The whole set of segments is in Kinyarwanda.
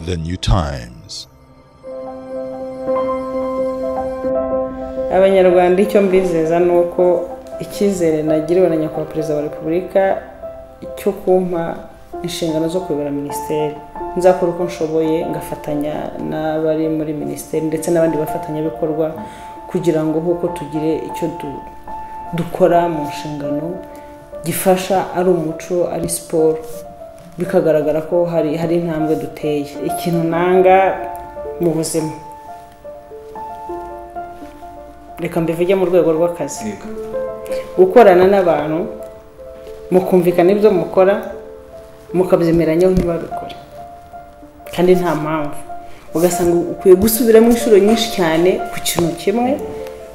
the new times abanyarwanda icyo mbizeza ni uko icyizere nagiriwe na nyakubahwa perezida wa repubulika cyo kumpa inshingano zo kuyobora minisiteri nzakora uko nshoboye ngafatanya n'abari muri minisiteri ndetse n'abandi bafatanyabikorwa kugira ngo nk'uko tugire icyo dukora mu nshingano gifasha ari umuco ari siporo bikagaragara ko hari hari intambwe duteye ikintu nanga mu buzima reka mbivuge mu rwego rw'akazi gukorana n'abantu mukumvikana ibyo mukora mukabyemeranyaho ntibabikore kandi nta mpamvu ugasanga ukwiye gusubiramo inshuro nyinshi cyane ku kintu kimwe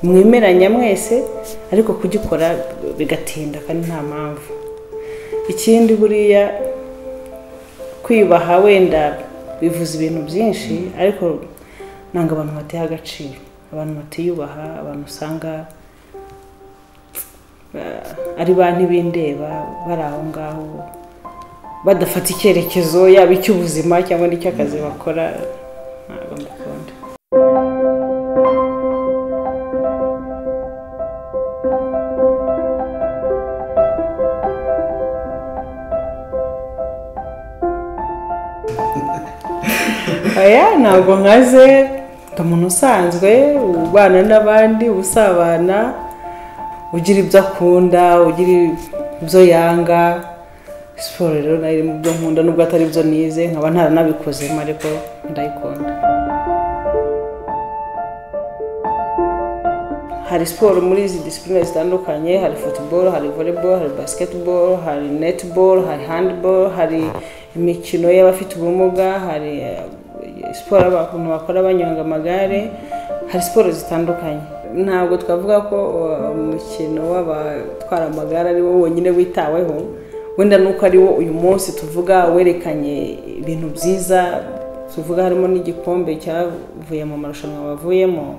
mwemeranya mwese ariko kugikora bigatinda kandi nta mpamvu ikindi buriya kwiyubaha wenda bivuze ibintu byinshi ariko ntabwo abantu bateye agaciro abantu batiyubaha abantu usanga ari ba ntibindeba bari aho ngaho badafata icyerekezo yaba icy'ubuzima cyangwa n'icy'akazi bakora ntabwo mbikunda aya ntabwo nkaze ndi umuntu usanzwe ubana n'abandi usabana ugira ibyo akunda ugira ibyo yanga siporo rero nayo iri mu byo nkunda nubwo atari byo nize nkaba ntaranabikozemo ariko ndayikunda hari siporo muri izi disipurine zitandukanye hari futuboro hari voreboro hari basiketiboro hari netiboro hari handiboro hari imikino y'abafite ubumuga hari siporo abantu bakora banyonga amagare hari siporo zitandukanye ntabwo twavuga ko umukino w'abatwara amagare ari wo wonyine witaweho wenda nuko ari wo uyu munsi tuvuga werekanye ibintu byiza tuvuga harimo n'igikombe cyavuye mu marushanwa bavuyemo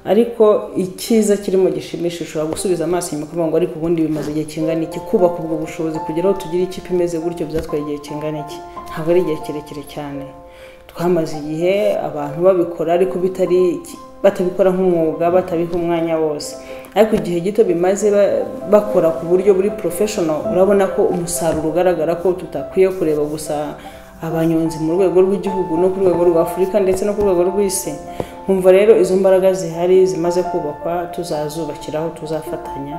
ariko icyiza kirimo gishimisha ushobora gusubiza amaso inyuma ukavuga ngo ariko ubundi bimaze igihe kingana iki kubaka ubwo bushobozi kugira aho tugira ikipe imeze gutyo byatwaye igihe kingana iki ntabwo ari igihe kirekire cyane twamaze igihe abantu babikora ariko bitari batabikora nk'umwuga batabiha umwanya wose ariko igihe gito bimaze bakora ku buryo buri porofeshono urabona ko umusaruro ugaragara ko tutakwiye kureba gusa abanyonzi mu rwego rw'igihugu no ku rwego rwa afurika ndetse no ku rwego rw'isi nkumva rero izo mbaraga zihari zimaze kubakwa tuzazubakiraho tuzafatanya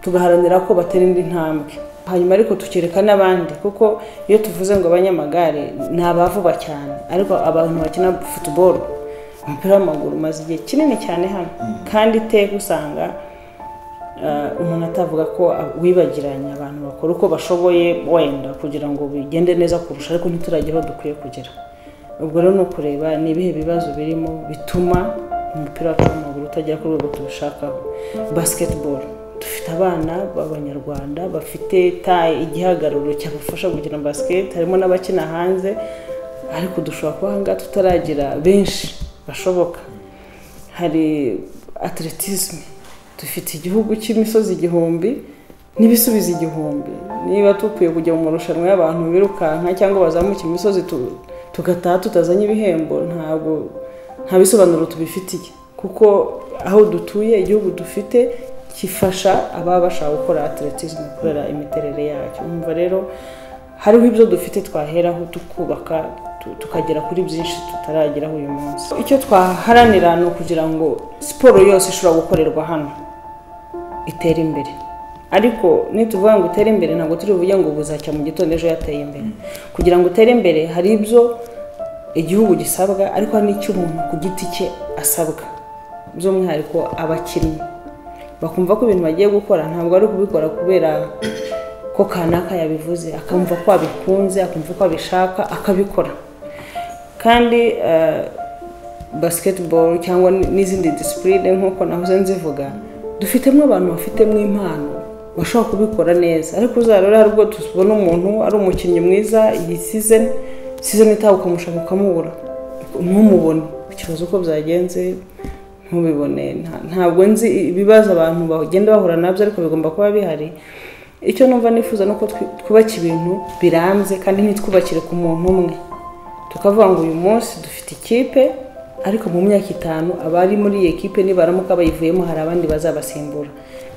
tugaharanira ko batera indi ntambwe hanyuma ariko tukereka n'abandi kuko iyo tuvuze ngo abanyamagare ni abavuga cyane ariko abantu bakina futuboro umupira w'amaguru umaze igihe kinini cyane hano kandi iteka usanga umuntu atavuga ko wibagiranye abantu bakora uko bashoboye wenda kugira ngo bigende neza kurusha ariko ntituragire aho dukwiye kugera ubwo rero ni ukureba ni ibihe bibazo birimo bituma umupira wacu w'amaguru utagera ku rwego tubishakaho basiketiboro dufite abana b'abanyarwanda bafite taye igihagararo cyabafasha gukina basiketi harimo n'abakina hanze ariko dushobora kuba ahangaha tutaragira benshi bashoboka hari atletisme dufite igihugu cy'imisozi igihumbi n'ibisubizo igihumbi niba dukwiye kujya mu marushanwa y'abantu birukanka cyangwa bazamuka imisozi tugataha tutazanye ibihembo ntabwo nta bisobanuro tubifitiye kuko aho dutuye igihugu dufite gifasha ababa bashaka gukora atletisme kubera imiterere yacyo umva rero hariho ibyo dufite twaheraho tukubaka tukagera kuri byinshi tutarageraho uyu munsi icyo twaharanira ni ukugira ngo siporo yose ishobora gukorerwa hano itere imbere ariko nituvuga ngo utere imbere ntabwo turi buvuge ngo buzacya mu gitondo ejo yateye imbere kugira ngo utere imbere hari ibyo igihugu gisabwa ariko hari n'icy'umuntu ku giti cye asabwa by'umwihariko abakinnyi bakumva ko ibintu bagiye gukora ntabwo ari kubikora kubera ko kanaka yabivuze akumva ko abikunze akumva ko abishaka akabikora kandi basiketiboro cyangwa n'izindi disipurine nk'uko nahoze nzivuga dufitemo abantu bafitemo impano bashobora kubikora neza ariko uzarore hari ubwo tubona umuntu ari umukinnyi mwiza iyi sizeni sizeni itaha ukamushaka ukamubura ntumubone ikibazo uko byagenze ntubibone ntabwo nzi ibibazo abantu bagenda bahura nabyo ariko bigomba kuba bihari icyo numva nifuza ni uko twubaka ibintu birambye kandi ntitwubakire ku muntu umwe tukavuga ngo uyu munsi dufite ikipe ariko mu myaka itanu abari muri iyi kipe nibaramuka bayivuyemo hari abandi bazabasimbura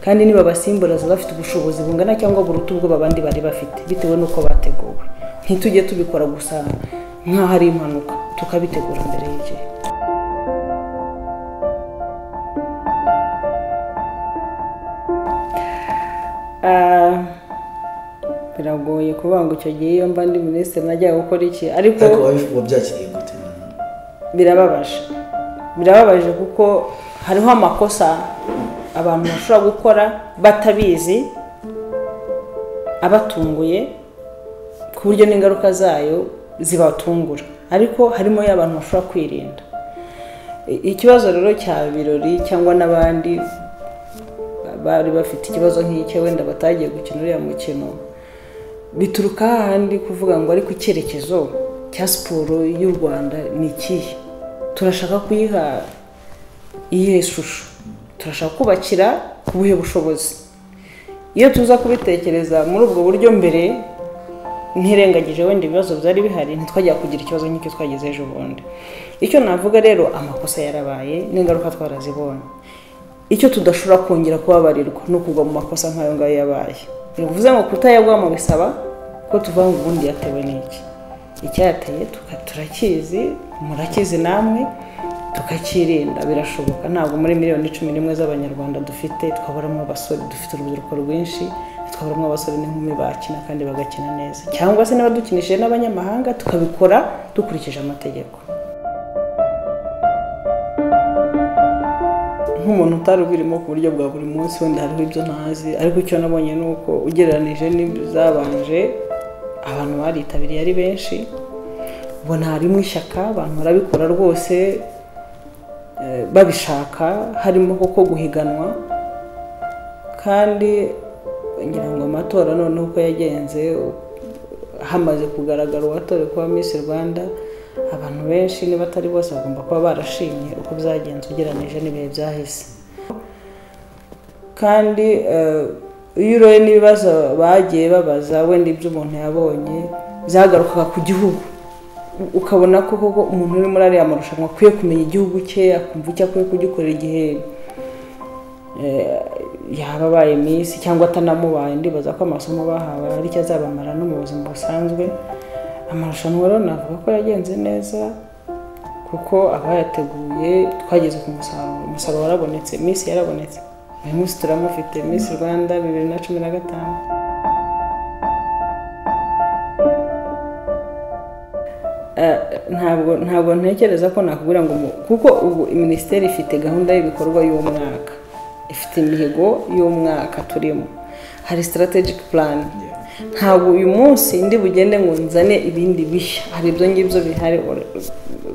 kandi nibabasimbura baba bafite ubushobozi bungana cyangwa buruta ubwo abandi bari bafite bitewe n'uko bateguwe ntitujye tubikora gusa nk'aho ari impanuka tukabitegura mbere y'igihe biragoye kuvuga ngo icyo gihe iyo mba ndi minisitiri najya gukora iki ariko ariko wabyakiriye gute birababaje birababaje kuko hariho amakosa abantu bashobora gukora batabizi abatunguye ku buryo n'ingaruka zayo zibatungura ariko harimo y'abantu bashobora kwirinda I- ikibazo rero cya birori cyangwa n'abandi bari bafite ikibazo nk'icyo wenda batagiye gukina uriya mukino bituruka hahandi kuvuga ngo ariko icyerekezo cya siporo y'u rwanda ni ikihe turashaka kuyiha iyihe shusho turashaka kubakira ku buhe bushobozi iyo tuza kubitekereza muri ubwo buryo mbere ntirengagije wenda ibibazo byari bihari ntitwajya kugira ikibazo nk'icyo twagize ejo bundi icyo navuga rero amakosa yarabaye n'ingaruka twarazibonye icyo tudashobora kongera kubabarirwa ni ukugwa mu makosa nk'ayo ngayo yabaye bivuze ngo kutayagwamo bisaba ko tuvuga ngo ubundi yatewe n'iki icyateye tuka- turakizi murakizi namwe tukakirinda birashoboka ntabwo muri miliyoni cumi n'imwe z'abanyarwanda dufite twaburamo abasore dufite urubyiruko rwinshi twaburamo abasore n'inkumi bakina kandi bagakina neza cyangwa se n'abadukinishije n'abanyamahanga tukabikora dukurikije amategeko nk'umuntu utari ubirimo ku buryo bwa buri munsi wenda hariho ibyo ntazi ariko icyo nabonye ni uko ugereranije n'ibizabanje abantu baritabiriye ari benshi ubona harimo ishyaka abantu barabikora rwose eh, babishaka harimo kuko guhiganwa kandi ngira ngo amatora noneho uko yagenze hamaze kugaragara uwatorewe kuba Miss Rwanda abantu benshi niba atari bose bagomba kuba barashimye uko byagenze ugereranyije n'ibihe byahise kandi eh, iyo uroye n'ibibazo bagiye babaza wenda ibyo umuntu yabonye byagarukaga ku gihugu ukabona ko koko umuntu uri muri ariya marushanwa akwiye kumenya igihugu cye akumva icyo akwiye kugikorera igihe eh, yaba abaye minsi cyangwa atanamubaye ndibaza ko amasomo bahawe hari icyo azabamara no mu buzima busanzwe amarushanwa rero navuga ko yagenze neza kuko abayateguye twageze ku musaruro umusaruro warabonetse minsi yarabonetse uyu munsi turamufite minsi rwanda bibiri na cumi na gatanu Eh, ntabwo ntabwo ntekereza ko nakubwira ngo mu- kuko ubu minisiteri ifite gahunda y'ibikorwa y'umwaka ifite imihigo y'umwaka turimo hari strategic plan ntabwo uyu munsi ndi bugende ngo nzane ibindi bishya hari ibyo ngibyo bihari or-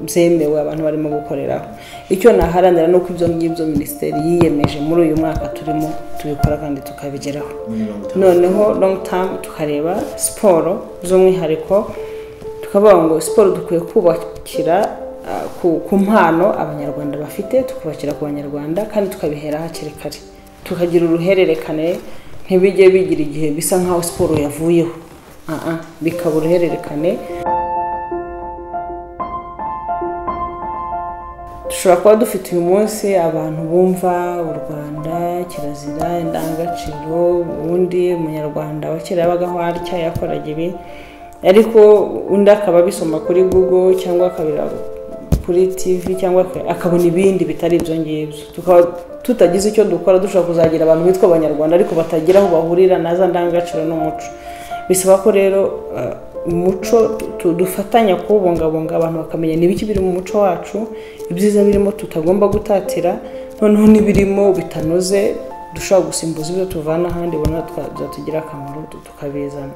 byemewe abantu barimo gukoreraho icyo naharanira ni uko ibyo ngibyo minisiteri yiyemeje muri uyu mwaka turimo tubikora kandi tukabigeraho muri mirongo itanu noneho long term tukareba siporo z'umwihariko tukavuga ngo siporo dukwiye kubakira ah, ku- ku mpano abanyarwanda bafite tukubakira ku banyarwanda kandi tukabihera hakiri kare tukagira uruhererekane ntibijye bigira igihe bisa nk'aho siporo yavuyeho Ah, ah, bikaba uruhererekane dushobora kuba dufite uyu munsi abantu bumva u rwanda kirazira indangagaciro ubundi umunyarwanda wa kera yabaga aho atya yakoraga ibi ariko undi akaba abisoma kuri google cyangwa akabireba kuri tv cyangwa aka- akabona ibindi bitari ibyo ngibyo tukaba tutagize icyo dukora dushobora kuzagira abantu bitwa abanyarwanda ariko batagira aho bahurira na za ndangagaciro n'umuco bisaba ko rero eh, umuco tu- dufatanya kuwubungabunga abantu bakamenya n'ibiki biri mu muco wacu ibyiza birimo tutagomba gutatira noneho n'ibirimo bitanoze dushobora gusimbuza ibyo tuvana ahandi ubona twa- byatugirira akamaro tu- tukabizana